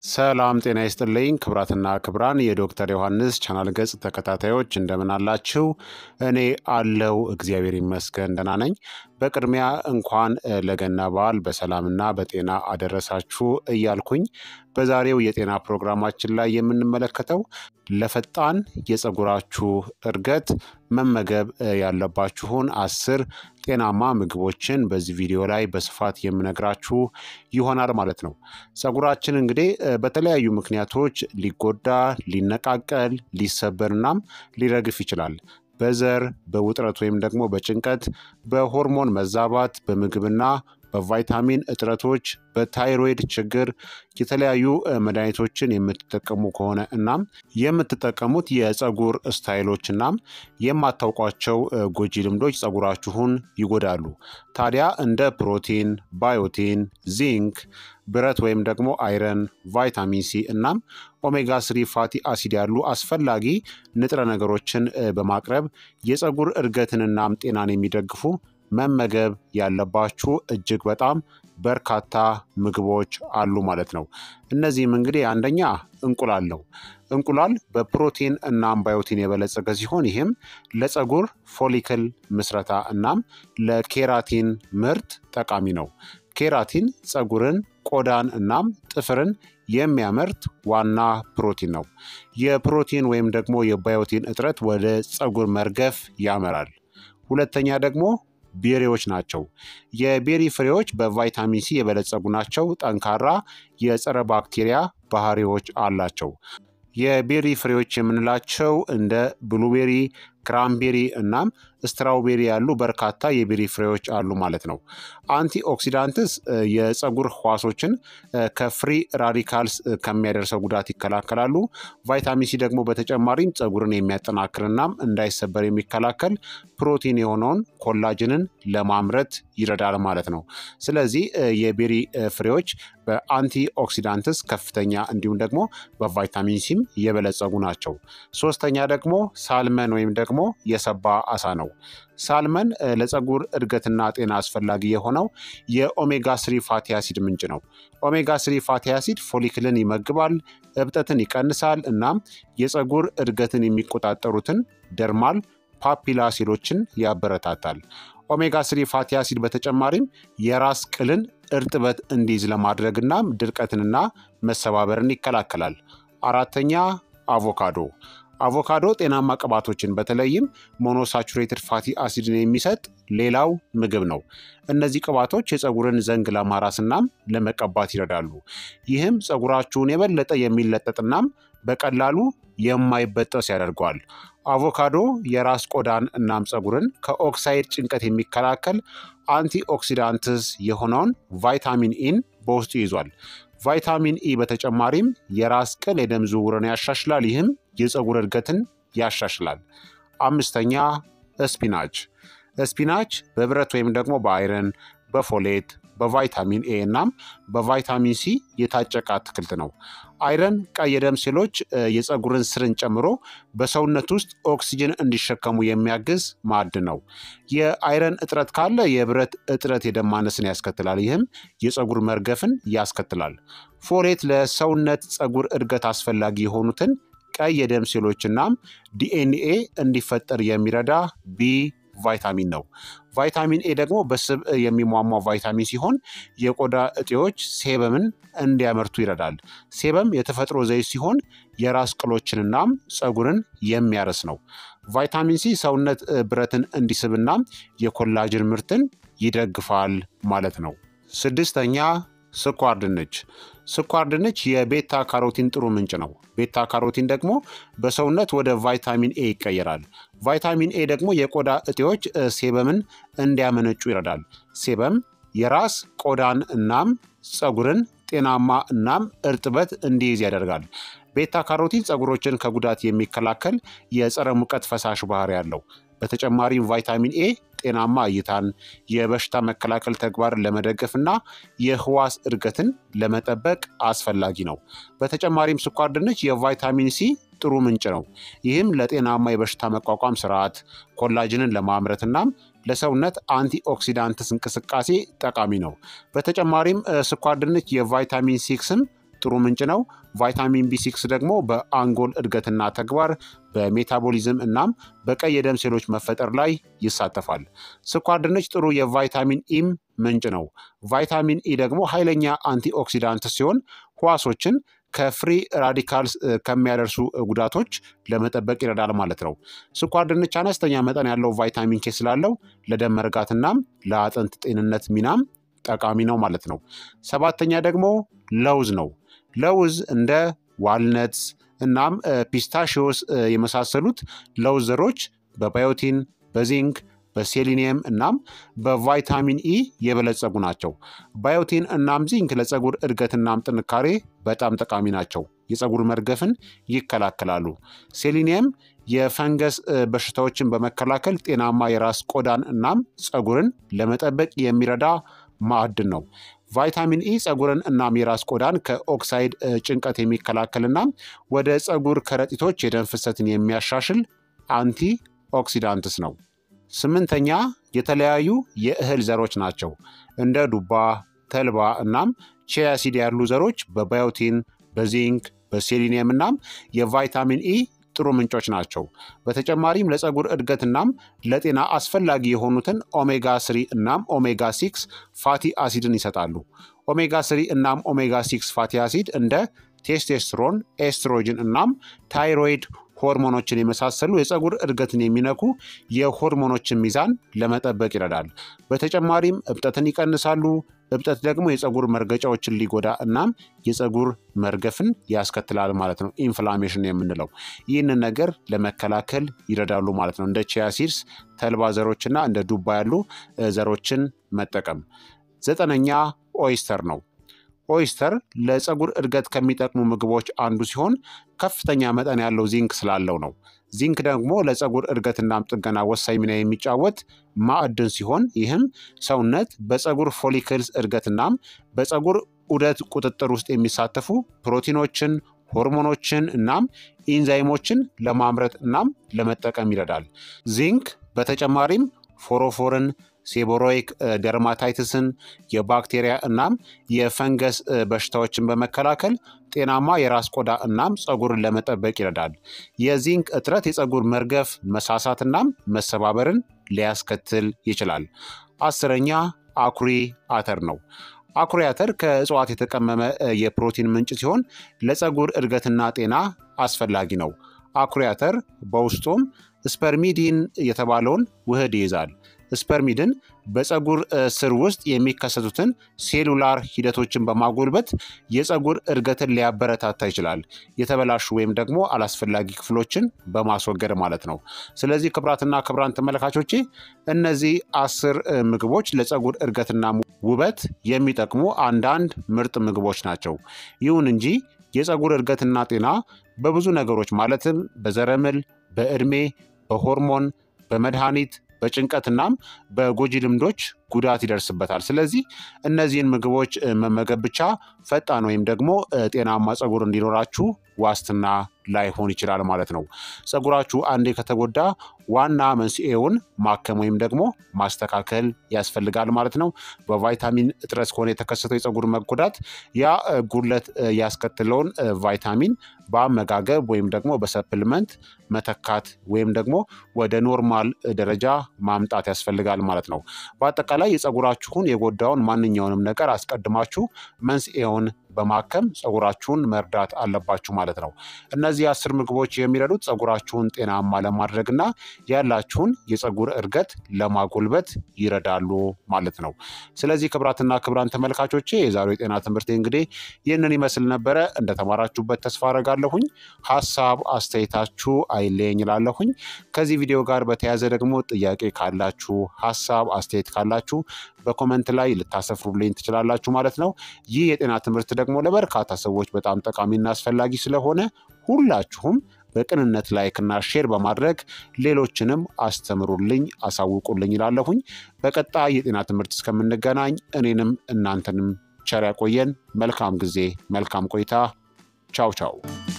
ሰላም ጤና ይስጥልኝ ክብራትና ክብራን የዶክተር ዮሐንስ ቻናል ገጽ ተከታታዮች እንደምን አላችሁ? እኔ አለው እግዚአብሔር ይመስገን ደህና ነኝ። በቅድሚያ እንኳን ለገና በዓል በሰላምና በጤና አደረሳችሁ እያልኩኝ በዛሬው የጤና ፕሮግራማችን ላይ የምንመለከተው ለፈጣን የፀጉራችሁ እድገት መመገብ ያለባችሁን አስር ጤናማ ምግቦችን በዚህ ቪዲዮ ላይ በስፋት የምነግራችሁ ይሆናል ማለት ነው። ፀጉራችን እንግዲህ በተለያዩ ምክንያቶች ሊጎዳ፣ ሊነቃቀል፣ ሊሰበርናም ሊረግፍ ይችላል። በዘር በውጥረት ወይም ደግሞ በጭንቀት፣ በሆርሞን መዛባት፣ በምግብና በቫይታሚን እጥረቶች፣ በታይሮይድ ችግር የተለያዩ መድኃኒቶችን የምትጠቀሙ ከሆነ እናም የምትጠቀሙት የፀጉር ስታይሎች እናም የማታውቋቸው ጎጂ ልምዶች ፀጉራችሁን ይጎዳሉ። ታዲያ እንደ ፕሮቲን፣ ባዮቲን፣ ዚንክ፣ ብረት ወይም ደግሞ አይረን፣ ቫይታሚን ሲ እናም ኦሜጋ ስሪ ፋቲ አሲድ ያሉ አስፈላጊ ንጥረ ነገሮችን በማቅረብ የፀጉር እድገትንናም ጤናን የሚደግፉ መመገብ ያለባችሁ እጅግ በጣም በርካታ ምግቦች አሉ ማለት ነው። እነዚህም እንግዲህ አንደኛ እንቁላል ነው። እንቁላል በፕሮቲን እናም ባዮቲን የበለጸገ ሲሆን ይህም ለፀጉር ፎሊክል ምስረታ እናም ለኬራቲን ምርት ጠቃሚ ነው። ኬራቲን ፀጉርን፣ ቆዳን እናም ጥፍርን የሚያመርት ዋና ፕሮቲን ነው። የፕሮቲን ወይም ደግሞ የባዮቲን እጥረት ወደ ፀጉር መርገፍ ያመራል። ሁለተኛ ደግሞ ቤሪዎች ናቸው። የቤሪ ፍሬዎች በቫይታሚን ሲ የበለጸጉ ናቸው። ጠንካራ የጸረ ባክቴሪያ ባህሪዎች አላቸው። የቤሪ ፍሬዎች የምንላቸው እንደ ብሉቤሪ፣ ክራምቤሪ እናም ስትራውቤሪ ያሉ በርካታ የቤሪ ፍሬዎች አሉ ማለት ነው። አንቲ ኦክሲዳንትስ የፀጉር ህዋሶችን ከፍሪ ራዲካልስ ከሚያደርሰው ጉዳት ይከላከላሉ። ቫይታሚን ሲ ደግሞ በተጨማሪም ፀጉርን የሚያጠናክርናም እንዳይሰበር የሚከላከል ፕሮቲን የሆነውን ኮላጅንን ለማምረት ይረዳል ማለት ነው። ስለዚህ የቤሪ ፍሬዎች በአንቲ ኦክሲዳንትስ ከፍተኛ እንዲሁም ደግሞ በቫይታሚን ሲም የበለጸጉ ናቸው። ሶስተኛ ደግሞ ሳልመን ወይም ደግሞ የሰባ አሳ ነው። ሳልመን ለፀጉር እድገትና ጤና አስፈላጊ የሆነው የኦሜጋ ስሪ ፋቲ አሲድ ምንጭ ነው። ኦሜጋ ስሪ ፋቲ አሲድ ፎሊክልን ይመግባል፣ እብጠትን ይቀንሳል፣ እናም የፀጉር እድገትን የሚቆጣጠሩትን ደርማል ፓፒላ ሴሎችን ያበረታታል። ኦሜጋ ስሪ ፋቲ አሲድ በተጨማሪም የራስ ቅልን እርጥበት እንዲይዝ ለማድረግና ድርቀትንና መሰባበርን ይከላከላል። አራተኛ አቮካዶ አቮካዶ ጤናማ ቅባቶችን በተለይም ሞኖሳቹሬትድ ፋቲ አሲድን የሚሰጥ ሌላው ምግብ ነው። እነዚህ ቅባቶች የፀጉርን ዘንግ ለማራስናም ለመቀባት ይረዳሉ። ይህም ፀጉራችሁን የበለጠ የሚለጠጥናም በቀላሉ የማይበጠስ ያደርገዋል። አቮካዶ የራስ ቆዳን እናም ፀጉርን ከኦክሳይድ ጭንቀት የሚከላከል አንቲ ኦክሲዳንትስ የሆነውን ቫይታሚን ኢን በውስጡ ይዟል። ቫይታሚን ኢ በተጨማሪም የራስ ቅል የደም ዝውውርን ያሻሽላል። ይህም የፀጉር እድገትን ያሻሽላል። አምስተኛ ስፒናች። ስፒናች በብረት ወይም ደግሞ በአይረን፣ በፎሌት፣ በቫይታሚን ኤ እናም በቫይታሚን ሲ የታጨቀ አትክልት ነው። አይረን ቀይ የደም ሴሎች የፀጉርን ስርን ጨምሮ በሰውነት ውስጥ ኦክሲጅን እንዲሸከሙ የሚያግዝ ማዕድን ነው። የአይረን እጥረት ካለ የብረት እጥረት የደም ማነስን ያስከትላል። ይህም የፀጉር መርገፍን ያስከትላል። ፎሌት ለሰውነት ፀጉር እድገት አስፈላጊ የሆኑትን ቀይ የደም ሴሎች እናም ዲኤንኤ እንዲፈጠር የሚረዳ ቢ ቫይታሚን ነው። ቫይታሚን ኤ ደግሞ በስብ የሚሟሟ ቫይታሚን ሲሆን የቆዳ እጤዎች ሴበምን እንዲያመርቱ ይረዳል። ሴበም የተፈጥሮ ዘይት ሲሆን የራስ ቅሎችንናም ፀጉርን የሚያረስ ነው። ቫይታሚን ሲ ሰውነት ብረትን እንዲስብናም የኮላጅን ምርትን ይደግፋል ማለት ነው። ስድስተኛ ስኳር ድንች። ስኳር ድንች የቤታ ካሮቲን ጥሩ ምንጭ ነው። ቤታ ካሮቲን ደግሞ በሰውነት ወደ ቫይታሚን ኤ ይቀየራል። ቫይታሚን ኤ ደግሞ የቆዳ እጤዎች ሴበምን እንዲያመነጩ ይረዳል። ሴበም የራስ ቆዳን እናም ፀጉርን ጤናማ እናም እርጥበት እንዲይዝ ያደርጋል። ቤታ ካሮቲን ፀጉሮችን ከጉዳት የሚከላከል የጸረ ሙቀት ፈሳሽ ባህሪ ያለው በተጨማሪም ቫይታሚን ኤ ጤናማ እይታን፣ የበሽታ መከላከል ተግባርን ለመደገፍ እና የህዋስ እድገትን ለመጠበቅ አስፈላጊ ነው። በተጨማሪም ስኳር ድንች የቫይታሚን ሲ ጥሩ ምንጭ ነው። ይህም ለጤናማ የበሽታ መቋቋም ስርዓት፣ ኮላጅንን ለማምረት እናም ለሰውነት አንቲኦክሲዳንትስ እንቅስቃሴ ጠቃሚ ነው። በተጨማሪም ስኳር ድንች የቫይታሚን ሲክስም ጥሩ ምንጭ ነው። ቫይታሚን ቢ6 ደግሞ በአንጎል እድገትና ተግባር፣ በሜታቦሊዝም እናም በቀይ የደም ሴሎች መፈጠር ላይ ይሳተፋል። ስኳር ድንች ጥሩ የቫይታሚን ኢም ምንጭ ነው። ቫይታሚን ኢ ደግሞ ኃይለኛ አንቲኦክሲዳንት ሲሆን ህዋሶችን ከፍሪ ራዲካልስ ከሚያደርሱ ጉዳቶች ለመጠበቅ ይረዳል ማለት ነው። ስኳር ድንች አነስተኛ መጠን ያለው ቫይታሚን ኬ ስላለው ለደም መርጋትናም ለአጥንት ጤንነት ሚናም ጠቃሚ ነው ማለት ነው። ሰባተኛ ደግሞ ለውዝ ነው። ለውዝ እንደ ዋልነትስ እናም ፒስታሽዮስ የመሳሰሉት ለውዝ ዘሮች በባዮቲን፣ በዚንክ በሴሊኒየም እናም በቫይታሚን ኢ የበለጸጉ ናቸው። ባዮቲን እናም ዚንክ ለፀጉር እድገትናም ጥንካሬ በጣም ጠቃሚ ናቸው። የፀጉር መርገፍን ይከላከላሉ። ሴሊኒየም የፈንገስ በሽታዎችን በመከላከል ጤናማ የራስ ቆዳን እናም ፀጉርን ለመጠበቅ የሚረዳ ማዕድን ነው። ቫይታሚን ኢ ፀጉርን እናም የራስ ቆዳን ከኦክሳይድ ጭንቀት የሚከላከል እናም ወደ ፀጉር ከረጢቶች የደም ፍሰትን የሚያሻሽል አንቲ ኦክሲዳንትስ ነው። ስምንተኛ የተለያዩ የእህል ዘሮች ናቸው። እንደ ዱባ፣ ተልባ እናም ቺያሲድ ያሉ ዘሮች በባዮቲን፣ በዚንክ፣ በሴሊኒየም እናም የቫይታሚን ኢ ጥሩ ምንጮች ናቸው። በተጨማሪም ለፀጉር እድገት እናም ለጤና አስፈላጊ የሆኑትን ኦሜጋ ስሪ እናም ኦሜጋ ሲክስ ፋቲ አሲድን ይሰጣሉ። ኦሜጋ ስሪ እናም ኦሜጋ ሲክስ ፋቲ አሲድ እንደ ቴስቴስትሮን፣ ኤስትሮጅን እናም ታይሮይድ ሆርሞኖችን የመሳሰሉ የፀጉር እድገትን የሚነኩ የሆርሞኖችን ሚዛን ለመጠበቅ ይረዳል። በተጨማሪም እብጠትን ይቀንሳሉ። እብጠት ደግሞ የፀጉር መርገጫዎችን ሊጎዳ እናም የፀጉር መርገፍን ያስከትላል ማለት ነው። ኢንፍላሜሽን የምንለው ይህንን ነገር ለመከላከል ይረዳሉ ማለት ነው። እንደ ቺያሲድስ፣ ተልባ ዘሮችና እንደ ዱባ ያሉ ዘሮችን መጠቀም። ዘጠነኛ ኦይስተር ነው። ኦይስተር ለፀጉር እድገት ከሚጠቅሙ ምግቦች አንዱ ሲሆን ከፍተኛ መጠን ያለው ዚንክ ስላለው ነው። ዚንክ ደግሞ ለፀጉር እድገትናም ጥገና ወሳኝ ሚና የሚጫወት ማዕድን ሲሆን ይህም ሰውነት በፀጉር ፎሊክልስ እድገትናም በፀጉር ዑደት ቁጥጥር ውስጥ የሚሳተፉ ፕሮቲኖችን፣ ሆርሞኖችን እናም ኢንዛይሞችን ለማምረት እናም ለመጠቀም ይረዳል። ዚንክ በተጨማሪም ፎሮፎርን ሴቦሮይክ ደርማታይትስን የባክቴሪያ እናም የፈንገስ በሽታዎችን በመከላከል ጤናማ የራስ ቆዳ እናም ፀጉርን ለመጠበቅ ይረዳል። የዚንክ እጥረት የፀጉር መርገፍ፣ መሳሳት እናም መሰባበርን ሊያስከትል ይችላል። አስረኛ አኩሪ አተር ነው። አኩሪ አተር ከእጽዋት የተቀመመ የፕሮቲን ምንጭ ሲሆን ለፀጉር እድገትና ጤና አስፈላጊ ነው። አኩሪ አተር በውስጡም ስፐርሚዲን የተባለውን ውህድ ይይዛል። ስፐርሚድን በፀጉር ስር ውስጥ የሚከሰቱትን ሴሉላር ሂደቶችን በማጎልበት የፀጉር እድገትን ሊያበረታታ ይችላል። የተበላሹ ወይም ደግሞ አላስፈላጊ ክፍሎችን በማስወገድ ማለት ነው። ስለዚህ ክቡራትና ክቡራን ተመልካቾቼ እነዚህ አስር ምግቦች ለፀጉር እድገትና ውበት የሚጠቅሙ አንዳንድ ምርጥ ምግቦች ናቸው። ይሁን እንጂ የፀጉር እድገትና ጤና በብዙ ነገሮች ማለትም በዘረመል፣ በዕድሜ፣ በሆርሞን፣ በመድኃኒት በጭንቀትናም በጎጂ ልምዶች ጉዳት ይደርስበታል። ስለዚህ እነዚህን ምግቦች መመገብ ብቻ ፈጣን ወይም ደግሞ ጤናማ ፀጉር እንዲኖራችሁ ዋስትና ላይሆን ይችላል ማለት ነው። ፀጉራችሁ አንዴ ከተጎዳ ዋና መንስኤውን ማከም ወይም ደግሞ ማስተካከል ያስፈልጋል ማለት ነው። በቫይታሚን እጥረት ከሆነ የተከሰተው የፀጉር መጎዳት ያ ጉድለት ያስከትለውን ቫይታሚን በአመጋገብ ወይም ደግሞ በሰፕልመንት መተካት ወይም ደግሞ ወደ ኖርማል ደረጃ ማምጣት ያስፈልጋል ማለት ነው። በአጠቃላይ የፀጉራችሁን የጎዳውን ማንኛውንም ነገር አስቀድማችሁ መንስኤውን በማከም ፀጉራችሁን መርዳት አለባችሁ ማለት ነው። እነዚህ አስር ምግቦች የሚረዱት ፀጉራችሁን ጤናማ ለማድረግና ያላችሁን የፀጉር እድገት ለማጎልበት ይረዳሉ ማለት ነው። ስለዚህ ክቡራትና ክቡራን ተመልካቾቼ የዛሬው የጤና ትምህርት እንግዲህ ይህንን ይመስል ነበረ። እንደተማራችሁበት ተስፋ አረጋለሁኝ። ሀሳብ አስተያየታችሁ አይለየኝ እላለሁኝ። ከዚህ ቪዲዮ ጋር በተያያዘ ደግሞ ጥያቄ ካላችሁ ሀሳብ አስተያየት ካላችሁ በኮመንት ላይ ልታሰፍሩልኝ ትችላላችሁ ማለት ነው። ይህ የጤና ትምህርት ደግሞ ለበርካታ ሰዎች በጣም ጠቃሚና አስፈላጊ ስለሆነ ሁላችሁም በቅንነት ላይክና ሼር በማድረግ ሌሎችንም አስተምሩልኝ፣ አሳውቁልኝ ይላለሁኝ። በቀጣይ የጤና ትምህርት እስከምንገናኝ እኔንም እናንተንም ቸር ያቆየን። መልካም ጊዜ፣ መልካም ቆይታ። ቻው ቻው።